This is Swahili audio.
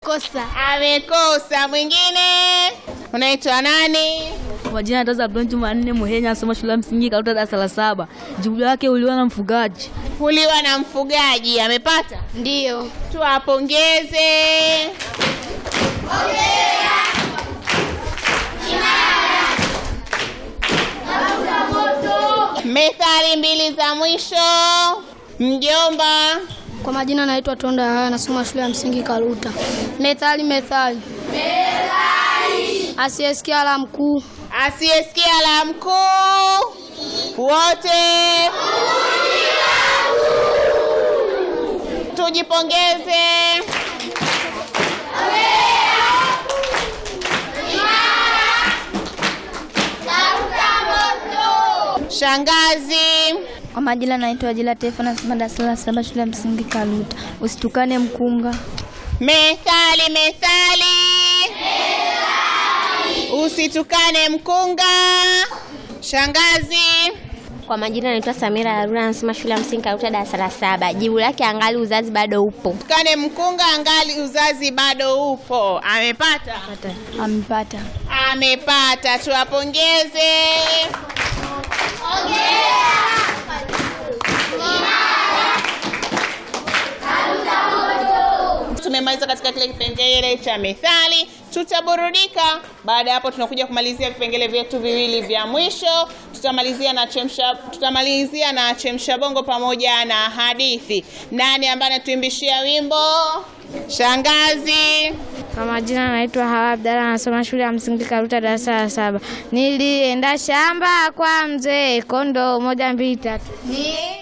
amekosa. Amekosa. Mwingine unaitwa nani? Kwa jina Taza Abdon Jumanne Muhenya, asoma shule ya msingi Karuta, darasa la saba. Jibu lake uliwa na mfugaji. Kuliwa na mfugaji. Amepata? Ndiyo. Tuwapongeze. Methali mbili za mwisho. Mjomba. Kwa majina naitwa Tonda Haya, nasoma shule ya msingi Karuta. Methali, methali. Methali. Asiyesikia la mkuu. Asiyesikia la mkuu wote tujipongeze. Shangazi. Kwa majina naitwa Ajila Tefa, nasoma darasa la saba shule ya msingi Kaluta. Usitukane mkunga. Methali, methali. Usitukane mkunga. Shangazi. Kwa majina naitwa Samira Haruna, nasoma shule ya msingi Karuta, darasa la saba. Jibu lake angali uzazi bado upo. Tukane mkunga angali uzazi bado upo. Amepata? Amepata. Amepata. Tuwapongeze. Tumemaliza katika kile kipengele cha methali, tutaburudika. Baada ya hapo, tunakuja kumalizia vipengele vyetu viwili vya mwisho. Tutamalizia na chemsha, tutamalizia na chemsha bongo pamoja na hadithi. Nani ambaye anatuimbishia wimbo? Shangazi. Kwa majina naitwa Hawa Abdalla, nasoma shule ya msingi Karuta, darasa la saba. Nilienda shamba kwa mzee, kondoo moja mbili tatu.